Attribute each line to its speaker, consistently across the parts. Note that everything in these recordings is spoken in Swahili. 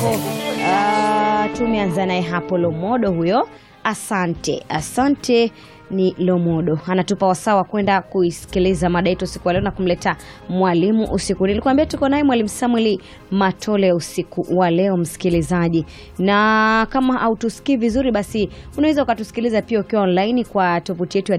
Speaker 1: yako. Uh, tumeanza naye hapo Lomodo huyo. Asante, asante ni Lomodo anatupa wasaa wa kwenda kuisikiliza mada yetu usiku wa leo na kumleta mwalimu usiku. Nilikwambia tuko naye mwalimu Samuel Matole usiku wa leo, msikilizaji, na kama hautusikii vizuri, basi unaweza ukatusikiliza pia ukiwa online kwa tovuti yetu ya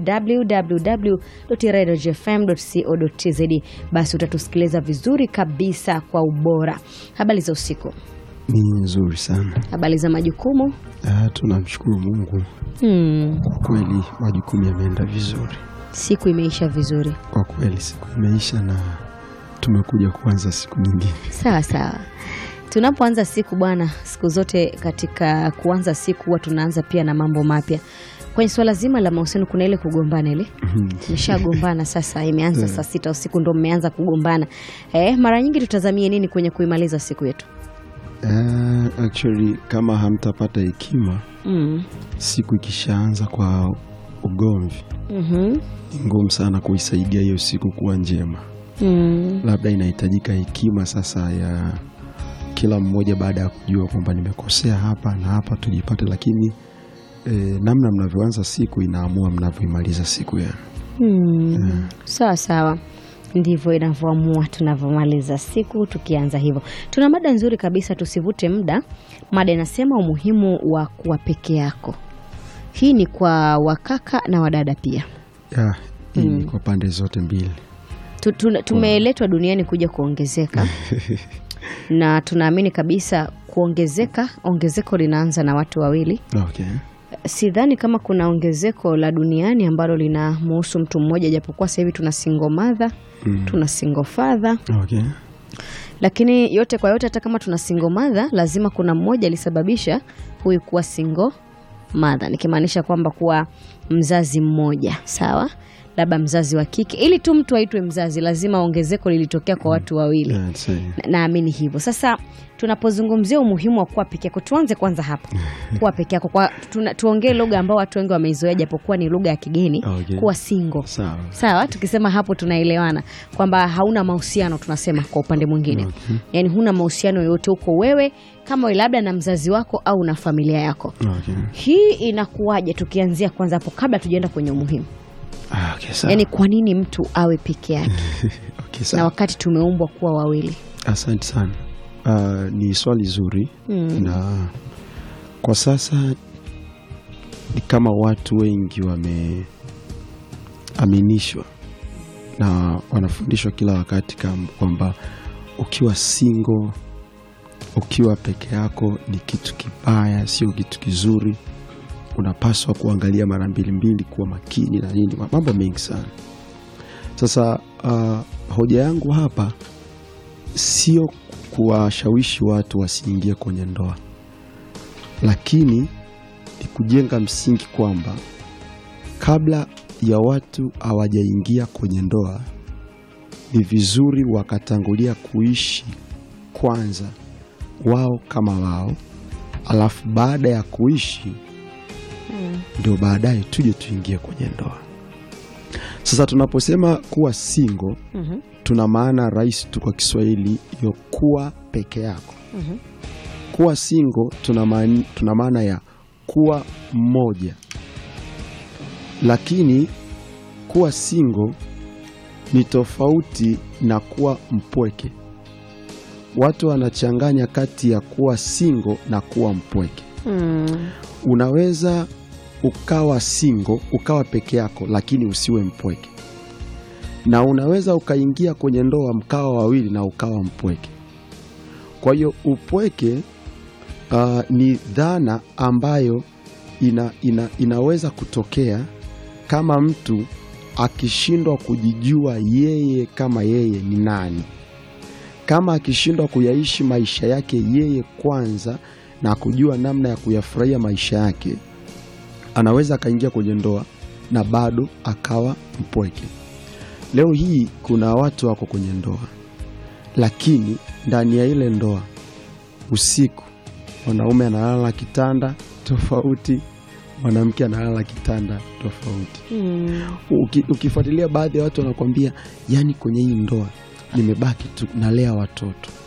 Speaker 1: www.radiofm.co.tz. Basi utatusikiliza vizuri kabisa kwa ubora. Habari za usiku,
Speaker 2: Ni nzuri sana.
Speaker 1: habari za majukumu.
Speaker 2: Ah, tunamshukuru Mungu
Speaker 1: Hmm,
Speaker 2: kwa kweli, majukumu yameenda vizuri
Speaker 1: siku imeisha vizuri.
Speaker 2: kwa kweli, siku imeisha na tumekuja kuanza siku nyingine.
Speaker 1: Sawa sawa. Tunapoanza siku bwana, siku zote katika kuanza siku huwa tunaanza pia na mambo mapya. Kwenye swala zima la mahusiano kuna ile kugombana ile. Tumeshagombana sasa, imeanza saa sita usiku ndo mmeanza kugombana. Eh, mara nyingi tutazamie nini kwenye kuimaliza siku yetu?
Speaker 2: Ah, actually kama hamtapata hekima,
Speaker 1: Mm.
Speaker 2: siku ikishaanza kwa ugomvi,
Speaker 1: Mhm.
Speaker 2: ni ngumu sana kuisaidia hiyo siku kuwa njema.
Speaker 1: Mm.
Speaker 2: Labda inahitajika hekima sasa ya kila mmoja, baada ya kujua kwamba nimekosea hapa na hapa, tujipate. Lakini eh, namna mnavyoanza siku inaamua mnavyoimaliza siku yenu.
Speaker 1: Hmm. Sawa sawa, ndivyo inavyoamua tunavyomaliza siku. Tukianza hivyo, tuna mada nzuri kabisa, tusivute muda. Mada inasema umuhimu wa kuwa peke yako. Hii ni kwa wakaka na wadada pia.
Speaker 2: Ya, hii ni kwa pande zote mbili.
Speaker 1: Tu- tuna- Tumeletwa duniani kuja kuongezeka na tunaamini kabisa kuongezeka, ongezeko linaanza na watu wawili.
Speaker 2: Okay.
Speaker 1: Sidhani kama kuna ongezeko la duniani ambalo linamuhusu mtu mmoja, japokuwa sasa hivi tuna single mother,
Speaker 2: Mm.
Speaker 1: tuna single father,
Speaker 2: Okay.
Speaker 1: lakini yote kwa yote, hata kama tuna single mother, lazima kuna mmoja alisababisha huyu kuwa single mother, nikimaanisha kwamba kuwa mzazi mmoja, sawa, labda mzazi wa kike. Ili tu mtu aitwe mzazi, lazima ongezeko lilitokea kwa watu wawili.
Speaker 2: Yeah, it's a-
Speaker 1: Na- naamini hivyo. Sasa tunapozungumzia umuhimu wa kuwa peke yako, tuanze kwanza hapa, kuwa peke yako kwa tuna, tuongee lugha ambao watu wengi wameizoea, japokuwa ni lugha ya kigeni,
Speaker 2: Okay.
Speaker 1: kuwa single.
Speaker 2: Sawa.
Speaker 1: Sawa, tukisema hapo tunaelewana kwamba hauna mahusiano, tunasema kwa upande mwingine
Speaker 2: Okay.
Speaker 1: yaani huna mahusiano yoyote, uko wewe kama wewe labda na mzazi wako au na familia yako.
Speaker 2: Okay.
Speaker 1: Hii inakuwaje? Tukianzia kwanza hapo kabla tujaenda kwenye umuhimu,
Speaker 2: Ah, okay, sawa.
Speaker 1: yaani kwa nini mtu awe peke yake
Speaker 2: Okay,
Speaker 1: na
Speaker 2: sawa.
Speaker 1: wakati tumeumbwa kuwa wawili?
Speaker 2: Asante sana. Ah, ni swali zuri
Speaker 1: Mm.
Speaker 2: na kwa sasa ni kama watu wengi wameaminishwa na wanafundishwa kila wakati kam- kwamba ukiwa single, ukiwa peke yako ni kitu kibaya, sio kitu kizuri. Unapaswa kuangalia mara mbili mbili, kuwa makini na nini, mambo mengi sana. Sasa ah, hoja yangu hapa sio kuwashawishi watu wasiingie kwenye ndoa, lakini ni kujenga msingi kwamba kabla ya watu hawajaingia kwenye ndoa, ni vizuri wakatangulia kuishi kwanza wao kama wao, alafu baada ya kuishi ndio baadaye tuje tuingie kwenye ndoa. Sasa tunaposema kuwa single
Speaker 1: Mhm.
Speaker 2: tuna maana rahisi tu kwa Kiswahili hiyo, kuwa peke yako. Kuwa single tuna maana, tuna maana ya kuwa mmoja, lakini kuwa single ni tofauti na kuwa mpweke. Watu wanachanganya kati ya kuwa single na kuwa mpweke.
Speaker 1: Mm.
Speaker 2: Unaweza ukawa single ukawa peke yako, lakini usiwe mpweke, na unaweza ukaingia kwenye ndoa mkawa wawili na ukawa mpweke. Kwa hiyo upweke uh, ni dhana ambayo ina, ina, inaweza kutokea kama mtu akishindwa kujijua yeye kama yeye ni nani, kama akishindwa kuyaishi maisha yake yeye kwanza na kujua namna ya kuyafurahia maisha yake, anaweza akaingia kwenye ndoa na bado akawa mpweke. Leo hii kuna watu wako kwenye ndoa, lakini ndani ya ile ndoa usiku mwanaume analala kitanda tofauti, mwanamke analala kitanda tofauti.
Speaker 1: Mm.
Speaker 2: Uki, ukifuatilia baadhi ya watu wanakuambia, yani kwenye hii ndoa nimebaki tu nalea watoto